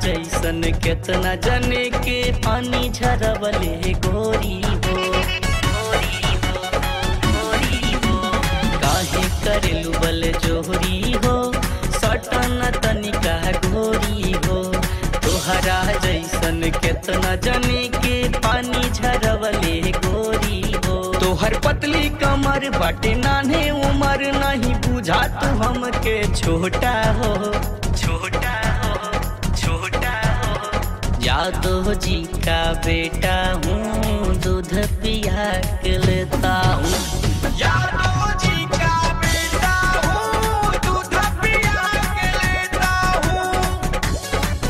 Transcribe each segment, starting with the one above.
जैसन केतना जने के पानी झरवले गोरी हो गोरी हो, गोरी हो। काहे करेलु बल जोहरी हो सटन तनिका गोरी हो तोहरा जैसन केतना जने के पानी झरवले गोरी हो तोहर पतली कमर बाटे नान्हे उमर नहीं बुझा तू हमके छोटा हो छोटा हो छोटा हो यादव जी का बेटा हूँ दूध पिया के लेता हूँ यादव जी का बेटा हूँ दूध पिया के लेता हूँ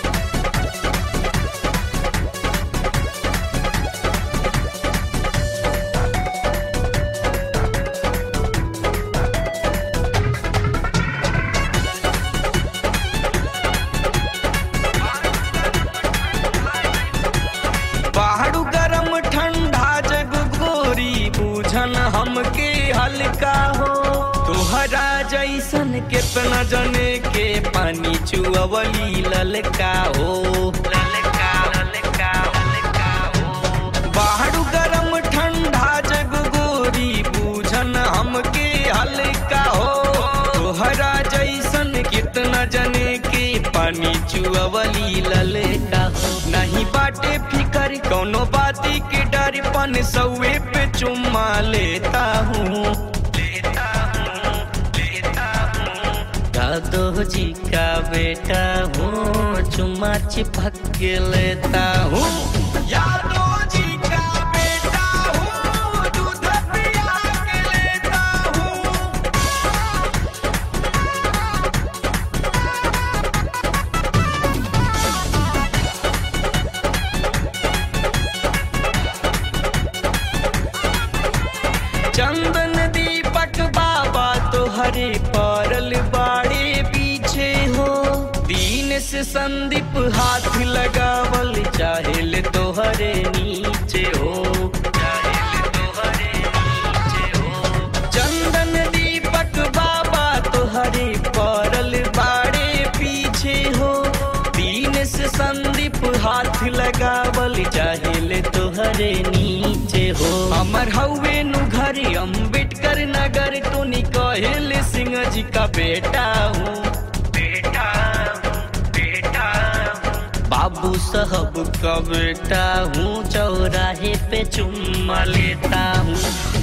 पहाड़ू गरम ठंडा जग गोरी बूझन हमके हल्का हो तोहरा जैसन केतना जने के पानी चुअवली ललका हो ललका ललका ललका हो पहाड़ू गरम ठंडा जग गोरी बूझन हमके हल्का हो तोहरा जैसन कितना जने के पानी चुअवली ललका हो नहीं बाटे फिकर कोनो बाती के डर पन सौए पे चुम्मा लेता हूँ लेता हूँ लेता हूँ यादव जी का बेटा हूँ चुम्मा चिपक के लेता हूँ यादव जी का बेटा हूँ दूध पिया के लेता हूँ चंदन दीपक बाबा तोहरे परल बाड़े पीछे हो दीन से संदीप हाथ लगावल चाहेल तोहरे नीचे हो चाहेल तोहरे नीचे हो चंदन दीपक बाबा तोहरे परल बाड़े पीछे हो दीन से संदीप हाथ लगावल चाहेल तोहरे नीचे हो हमर हवे नु घर अम्बेडकर नगर टोनी कहेल सिंह जी का बेटा हूँ बेटा हूँ बेटा हूँ बाबू साहब का बेटा हूँ चौराहे पे चुम्मा लेता हूँ